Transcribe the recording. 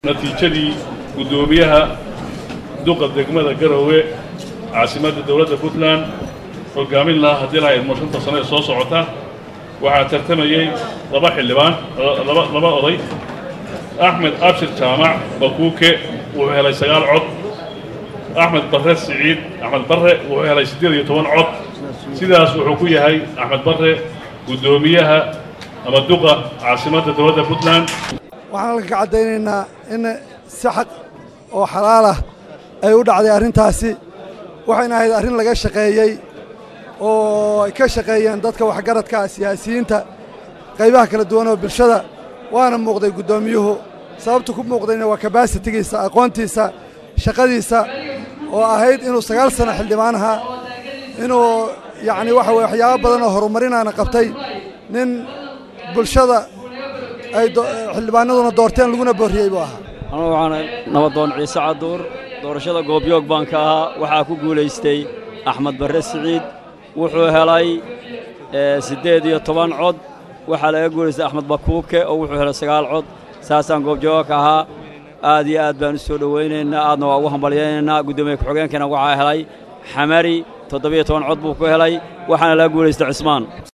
natiijadii guddoomiyaha duqa degmada garowe caasimadda dowladda puntland hogaamin lahaa haddii laha idmo shanta sano ee soo socota waxaa tartamayey laba xildhibaan laba laba oday axmed abshir jaamac bakuuke wuxuu helay sagaal cod axmed barre siciid axmed barre wuxuu helay siddeed iyo toban cod sidaas wuxuu ku yahay axmed barre guddoomiyaha ama duqa caasimadda dowladda puntland waxaan halka ka caddaynaynaa in si xaq oo xalaalah ay u dhacday arrintaasi waxayna ahayd arrin laga shaqeeyey oo ay ka shaqeeyeen dadka waxgaradka ah siyaasiyiinta qaybaha kala duwan oo bulshada waana muuqday guddoomiyuhu sababtu ku muuqdayna waa kabasitigiisa aqoontiisa shaqadiisa oo ahayd inuu sagaal sano xildhibaan ahaa inuu yacni waxa weye waxyaabo badan oo horumarinaana qabtay nin bulshada ay xildhibaanaduna doorteen laguna boorriyey buu ahaa anugu waxaan nabadoon ciise caduur doorashada goobyoog baan ka ahaa waxaa ku guulaystay axmed barre siciid wuxuu helay siddeed iyo toban cod waxaa laga guulaystay axmed bakuuke oo wuxuu helay sagaal cod saasaan goobjooga ka ahaa aad iyo aad baan u soo dhowaynaynaa aadna waa ugu hambalyaynaynaa guddoomiye ku-xigeenkana waxaa helay xamari toddobiyo toban cod buu ku helay waxaana laga guulaystay cismaan